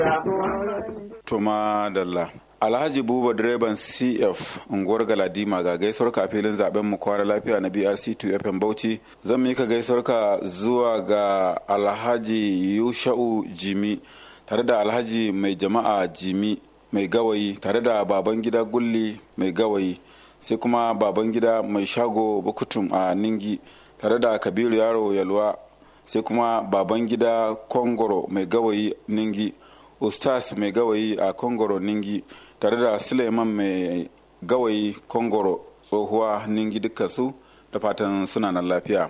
Tuma Dalla. Alhaji Buba direban CF unguwar Galadima ga gaisuwar ka filin zaben mu kwana lafiya na BRC2 FM Bauchi zan mika gaisuwar ka zuwa ga Alhaji Yusha'u Jimi tare da Alhaji mai jama'a Jimi mai gawayi tare da baban gida Gulli mai gawayi sai kuma baban gida mai shago Bukutum a Ningi tare da Kabiru Yaro Yalwa sai kuma baban gida Kongoro mai gawayi Ningi Ustaz mai gawayi a Kongoro Ningi tare da suleiman mai gawayi kongoro tsohuwa ningi dukkansu da fatan suna nan lafiya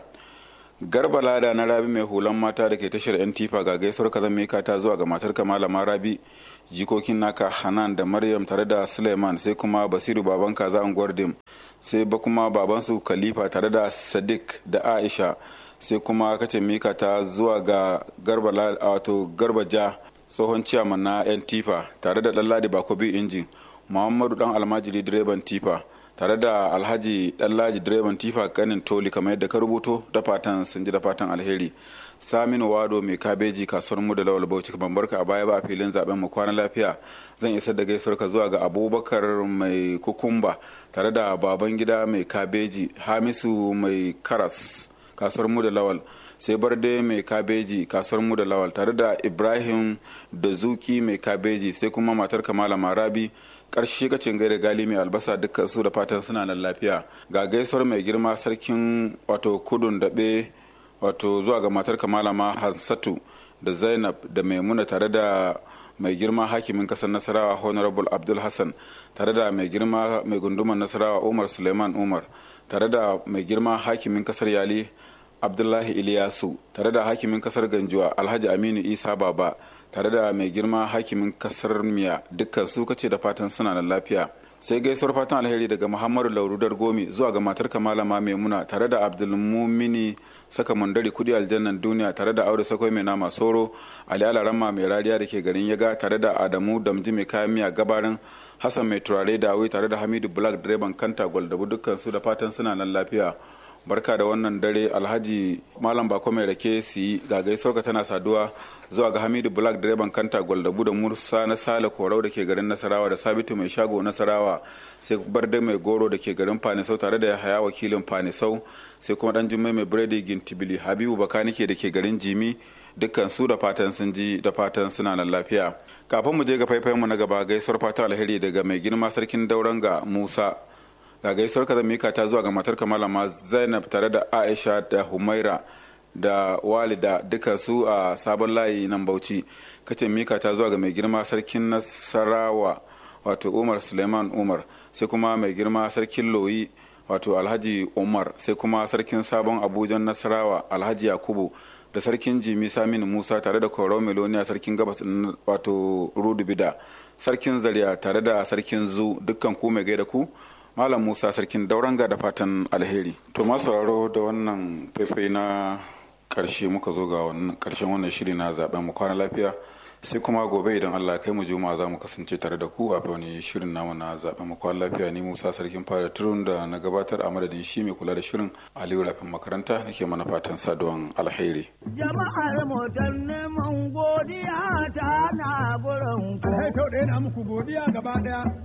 garba lada na rabi mai hulan mata da ke tashar yan tifa ga gaisuwar ka zan mika ta zuwa ga matar malama rabi jikokin naka hanan da maryam tare da suleiman sai kuma basiru baban kaza unguwar dim sai ba kuma babansu khalifa tare da sadiq da aisha sai kuma kace mika ta zuwa ga garba wato garba ja tsohon ciyaman na 'yan tifa tare da ɗanladi bakobi injin muhammadu dan almajiri direban tifa tare da alhaji ɗanlaji direban tifa kanin toli kamar yadda ka rubuto da fatan sun ji da fatan alheri saminu wado mai kabeji kasuwar mu da lawal bauchi ban barka a baya ba a filin zaben mu kwana lafiya zan isar da gaisuwar ka zuwa ga abubakar mai kukumba tare da baban gida mai kabeji hamisu mai karas kasuwar mu da lawal sai barde mai kabeji kasuwar mu da lawal tare da ibrahim da zuki mai kabeji sai kuma matar kamala marabi karshe kacin gaida gali mai albasa dukkan su da fatan suna nan lafiya ga gaisuwar mai girma sarkin wato kudun daɓe wato zuwa ga matar kamala ma hansatu da zainab da maimuna tare da mai girma hakimin kasar nasarawa honorable abdul hassan tare da mai girma mai gunduman nasarawa umar suleiman umar tare da mai girma hakimin kasar yali abdullahi iliyasu tare da hakimin kasar ganjuwa alhaji aminu isa baba tare da mai girma hakimin kasar miya dukkan su kace da fatan suna da lafiya sai gaisuwar fatan alheri daga muhammadu laurudar gomi zuwa ga matar kamalama maimuna tare da abdulmumini saka mundari kudi aljannan duniya tare da aure sakwai mai nama soro ali alarama mai rariya da ke garin yaga tare da adamu damji mai kayan miya gabarin hassan mai turare dawi tare da hamidu black direban kanta gwaldabu dukkan su da fatan suna nan lafiya barka da wannan dare alhaji malam bako mai rake su yi ga gaisuwarka tana saduwa zuwa ga hamidu black direban kanta gwaldabu da musa na sale korau da ke garin nasarawa da sabitu mai shago nasarawa sai barde mai goro da ke garin fanisau tare da haya wakilin fanisau sai kuma dan jummai mai biredi gintibili habibu bakanike da ke garin jimi dukkan su da fatan sun ji da fatan suna nan lafiya kafin mu je ga faifayen mu na gaba gaisuwar fatan alheri daga mai girma sarkin dauran ga musa ga gaisuwar ka mika ta zuwa ga matar malama zainab tare da aisha da humaira da walida duka su a sabon layi nan bauchi kace mika ta zuwa ga mai girma sarkin nasarawa wato umar suleiman umar sai kuma mai girma sarkin loyi wato alhaji umar sai kuma sarkin sabon abujan nasarawa alhaji yakubu da sarkin jimi saminu musa tare da koro meloniya sarkin gabas wato rudu bida sarkin zaria tare da sarkin zu dukkan ku mai gaida ku Malam Musa sarkin dauranga da fatan alheri. To masu sauraro da wannan faifai na karshe muka zo ga karshen wannan shiri na zaben mu kwana lafiya sai kuma gobe idan Allah kai mu juma'a za mu kasance tare da ku a wani shirin namu na zaben mu kwana lafiya ni Musa sarkin fara turun da na gabatar a madadin shi mai kula da shirin Aliyu Rafin makaranta nake mana fatan saduwan alheri. Jama'ar mu neman godiya ta na gurin ku. Kai to ɗaya na muku godiya gaba ɗaya.